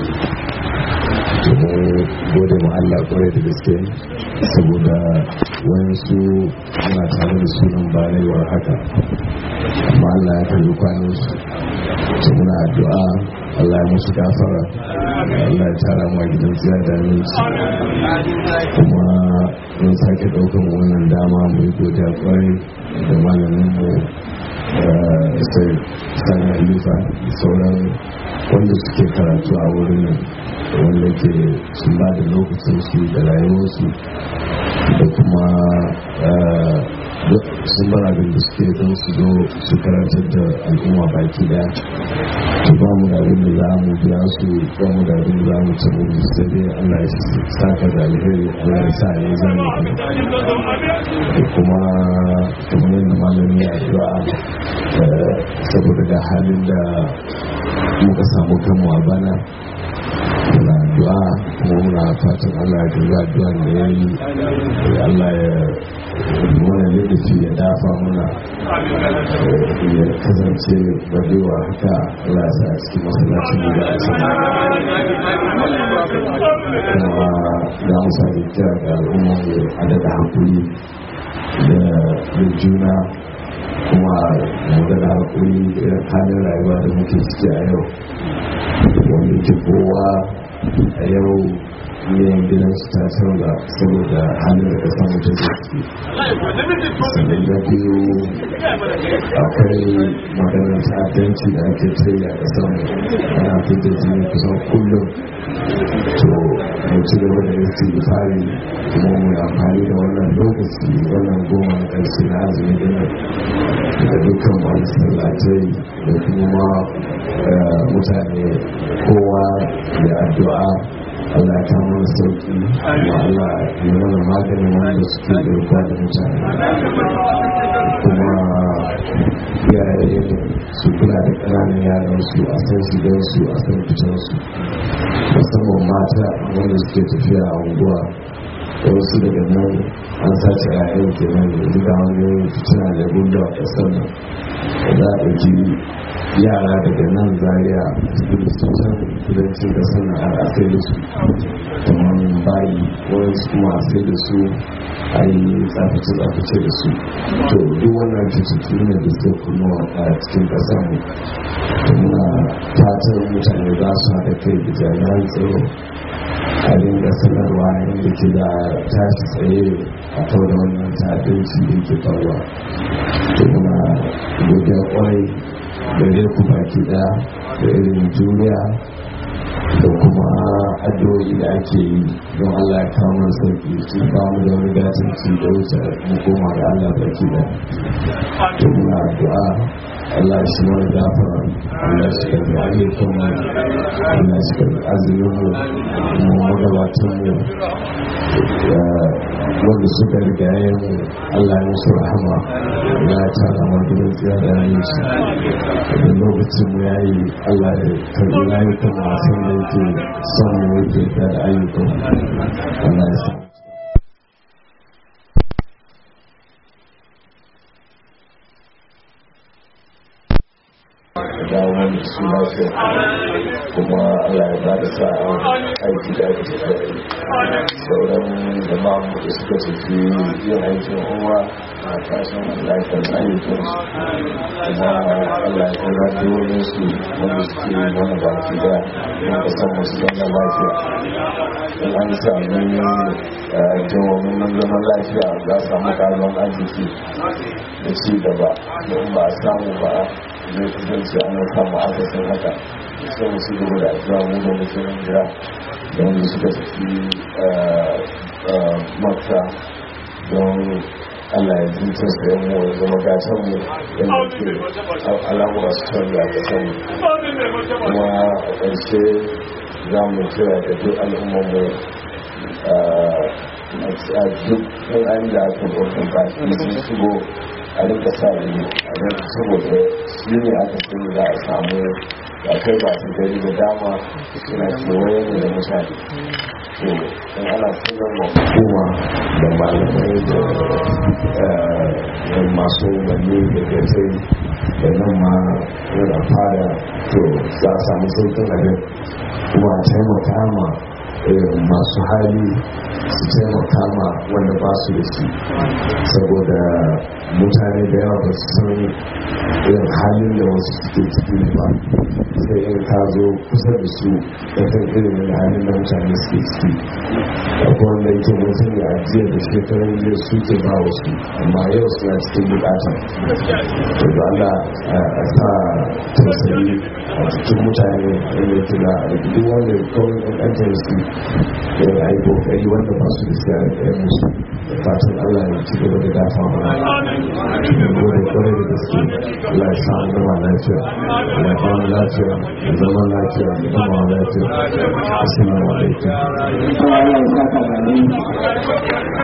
[SPEAKER 5] domin gode ma Allah kwarai da gaske saboda wayansu muna tare da sunan bayanaiwar haka amma Allah ya kalli kwanan su muna addu'a Allah ya musu gafara Allah ya tara mu a gidan ziyada ne kuma mun sake daukan wannan dama mu yi godiya kwarai da malamin mu sai sani alifa sauran wanda suke karatu a wurin nan wanda ke sun ba da lokacin su da rayuwarsu da kuma sun bar abin da suke don su zo su karantar da al'umma baki daya to ba mu da abin da za mu biya su ba mu da abin da za mu ci mu sai dai Allah ya saka da alheri Allah ya sa ya zama da kuma kamar yadda malami ya addu'a saboda da halin da muka samu kanmu a bana muna addu'a kuma muna fatan Allah ya duba addu'an da ya yi Allah ya mana ladafi ya dafa muna ya kasance badewa haka Allah ya sa a cikin masallacin da ya sa kuma za mu sami kira ga al'umma mu adada hankuli da juna kuma mu da hakuri da halin rayuwa da muke ciki a yau wanda ke kowa a yau yin gidan su ta canza saboda halin da kasan mutum da ciki sannan na biyu akwai maganar ta'addanci da ake tsaye a kasan ana fita jini kusan kullum to mu ci gaba da yin fari kuma mu amfani da wannan lokaci wannan goma na ƙarshe na azumi din da dukkan wani sallatai da kuma mutane kowa da addu'a Allah ta mana sauki kuma Allah ya mana maganin wanda suke garkuwa da mutane kuma iyaye su kula da ƙananan yaran su a san shigar su a san fitar su musamman mata wanda suke tafiya a unguwa da wasu daga nan an sace yayan kenan yanzu ga wani fitina da gudu a ƙasar nan da za a ɗauki yara daga nan zaria cikin can kudancin ƙasar nan har a sai da su kamar bayi wani kuma a sai da su a yi tsafice-tsafice da su to duk wannan cututtu ne da suke kuma a cikin ƙasar mu to muna fatan mutane za su haɗa kai da jami'an tsaro a dinga sanarwa yadda ke da tashi tsaye a kau da wannan ta'addanci da ke faruwa to muna godiya kwarai da ku baki ɗaya da irin juriya da kuma addu'o'i da ake yi don Allah ya kawo mana sauki su kawo da wani gatanci da wuce mu koma ga Allah baki da to muna addu'a Allah shi mana gafara Allah shi karbi ayyukan mu Allah shi karbi azumin mu mu magabatan mu wanda suka riga mu Allah ya musu rahama ya tara ma gidan tsira da yayin shi da lokacin mu yayi Allah ya karbi ayyukan masu da yake son mu yake da ayyukan Allah ya sa dawo da su lafiya kuma Allah ya bada sa'a aiki da ake tafiya sauran jama'a da suka tafi yin aikin uwa a kashin lafiyar ayyukan su kuma Allah ya kira da wani su wanda suke wani baki da na kasan masu zama lafiya in an sami jawomin nan zaman lafiya za a samu karuwan arziki da ci gaba don ba a samu ba zai kasance an samu akasin haka sai mu shiga da addu'a mu da muke nan jira da wanda suka tafi makka don Allah ya jinta su yan mu zama gatan mu yadda ke al'amura su canza a kasan mu kuma a ƙarshe za mu kira da duk al'ummar mu a duk ɗan da aka ɗaukar ba sun shigo a rika sa ido a rika saboda shi ne aka sani za a samu akwai ba su gari da dama suna kewaye ne da mutane to in ana sanar wa hukuma da malamai da masu umarni da gaisai da nan ma yana fara to za a samu sautin abin kuma a taimaka ma masu hali su taimaka ma wanda ba su da shi saboda mutane da yawa ba su san irin halin da wasu suke ciki ba sai in ka zo kusa da su da kan irin da halin da mutane suke ciki akwai wanda yake mutum ya ajiye da shekarun jiya suke ba wasu amma yau suna cikin bukata to da Allah a sa tausayi a cikin mutane inda yake da duk wanda kawai ɗanɗantar su da ya yi kokari wanda ba su da siya da musu da fatan Allah ya ci gaba da dafa mana gode kwarai da gaske Allah ya samu zama lafiya Allah ya samu lafiya da zama lafiya da zama lafiya assalamu alaikum
[SPEAKER 4] Allah ya saka da